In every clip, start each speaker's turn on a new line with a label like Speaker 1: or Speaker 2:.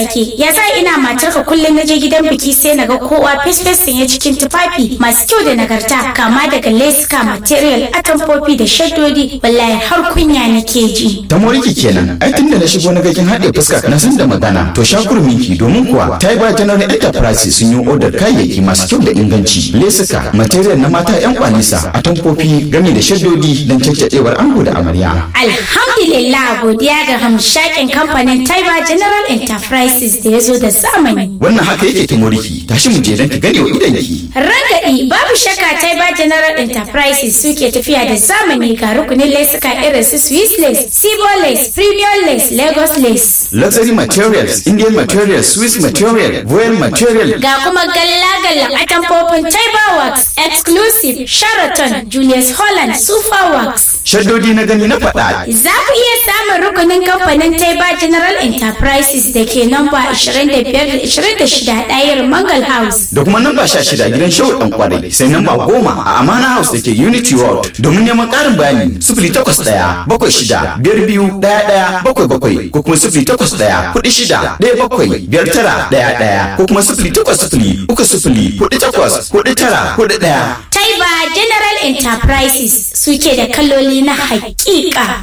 Speaker 1: take ya sa ina matarka kullum na je gidan biki sai na ga kowa fes ya cikin tufafi masu kyau da nagarta kama daga leska material atamfofi da shaddodi wallahi har kunya nake ji
Speaker 2: ta moriki kenan ai tunda na shigo na gakin haɗe fuska na san da magana to shakurminki domin kuwa ta yi ba general enterprise sun yi odar kayayyaki masu kyau da inganci lesuka material na mata yan kwanisa atamfofi game da shaddodi don caccadewar ango da amarya
Speaker 1: alhamdulillah godiya ga hamshakin kamfanin taiba general enterprises da ya zo da zamani
Speaker 2: wannan haka yake ta moriki tashi mu je don ki gane wa idanki
Speaker 1: Rangadi babu shakka Taiba General Enterprises suke tafiya da zamani ga rukunin lesuka irin su Swiss lace, Sibo lace, Premium lace, Lagos lace.
Speaker 2: luxury materials indian materials swiss material royal material
Speaker 1: Ga kuma galla-galla atamfofin Taiba Works, Exclusive, Sheraton, Julius Holland, Super Works.
Speaker 2: shaddodi na gani na faɗa
Speaker 1: Za ku iya samun rukunin kamfanin Taiba General Enterprises da ke namba 25-26 ɗayar Mangal House.
Speaker 2: da kuma namba sha shida gidan shehu dan kwarai sai namba goma a amana house da ke unity world domin neman ƙarin bayani sifili takwas ɗaya bakwai shida biyar biyu ɗaya ɗaya bakwai bakwai ko kuma sifili takwas ɗaya kuɗi shida ɗaya bakwai biyar tara ɗaya ɗaya ko kuma sifili takwas sifili uku sifili kuɗi takwas kuɗi tara kuɗi ɗaya.
Speaker 1: Taiba General Enterprises suke da kaloli na haƙiƙa.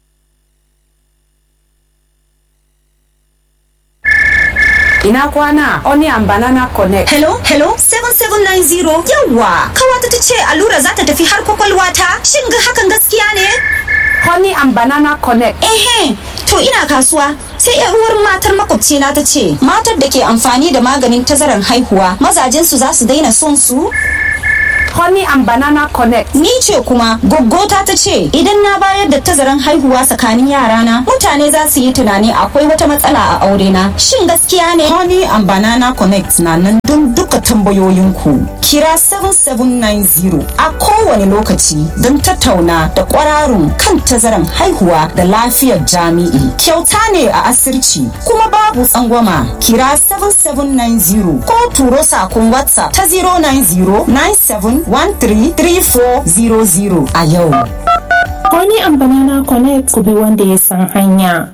Speaker 3: Ina kwana Onion Banana Connect.
Speaker 4: Hello, hello, 7790. Yawwa, kawata ta ce allura za ta tafi har kwakwalwa ta. Shin ga hakan gaskiya ne?
Speaker 3: Honey and Banana Connect.
Speaker 4: Ehe, to ina kasuwa. Sai yar uwar matar makwabcina ta ce, matar da ke amfani da maganin tazarar haihuwa, mazajensu za su daina son su?
Speaker 3: Honey and Banana Connect.
Speaker 4: Ni ce kuma goggota ta ce idan na bayar da tazaran haihuwa tsakanin yarana mutane za su yi tunani akwai wata matsala a aure na. Shin gaskiya ne? Honey and Banana Connect na nan don duka tambayoyinku. Kira 7790 a kowane lokaci don tattauna da kwararun kan tazaran haihuwa da lafiyar jami'i. Kyauta ne a asirci kuma babu tsangwama. Kira 7790 ko turo sakon WhatsApp ta 090 97 133400 a yau.
Speaker 5: Honey and Banana Connect ku bi wanda ya san hanya.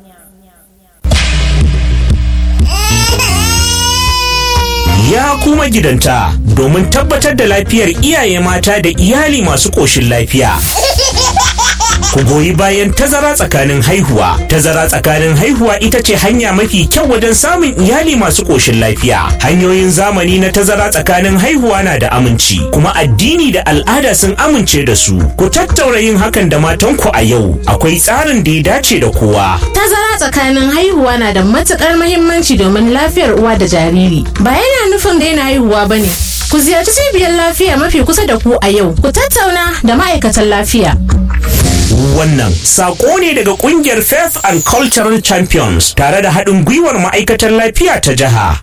Speaker 6: Ya kuma gidanta domin tabbatar da lafiyar iyaye mata da iyali masu ƙoshin lafiya. Ku goyi bayan tazara tsakanin haihuwa. Tazara tsakanin haihuwa ita ce hanya mafi kyau wajen samun iyali masu ƙoshin lafiya. Hanyoyin zamani na tazara tsakanin haihuwa na da aminci, kuma addini da al'ada sun amince da su. Ku tattaura yin hakan da matanku a yau. Akwai tsarin da ya dace da kowa.
Speaker 7: Tazara tsakanin haihuwa na da matukar mahimmanci domin lafiyar uwa da jariri. Ba yana nufin daina haihuwa ba ne. Ku ziyarci cibiyar lafiya mafi kusa da ku a yau. Ku tattauna da ma'aikatan lafiya.
Speaker 6: Wannan sako ne daga kungiyar Faith and Cultural Champions tare da haɗin gwiwar ma'aikatar lafiya ta jiha.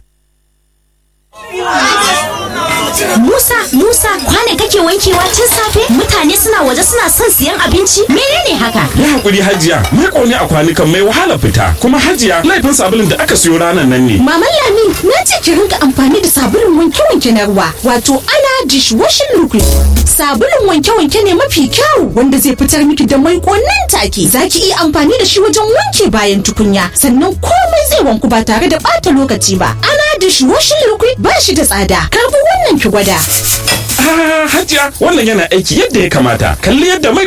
Speaker 8: Musa, Musa, kwane kake wankewa tun safe? Mutane suna waje suna son siyan abinci? Menene haka?
Speaker 9: Yi hakuri hajiya, mai ƙone a kwanukan mai wahala fita, kuma hajiya laifin sabulun da aka siyo ranar nan ne.
Speaker 8: Maman Lami, na ce ki rinka amfani da sabulun wanke-wanke na ruwa, wato ana dishwashing liquid. Sabulun wanke-wanke ne mafi kyau wanda zai fitar miki da mai nan take. Za ki iya amfani da shi wajen wanke bayan tukunya, sannan komai zai wanku ba tare da ɓata lokaci ba. Ana dishwashing liquid ba shi da tsada. Karbi wannan ki gwada.
Speaker 9: Ah, hajiya wannan yana aiki yadda ya kamata. Kalli yadda mai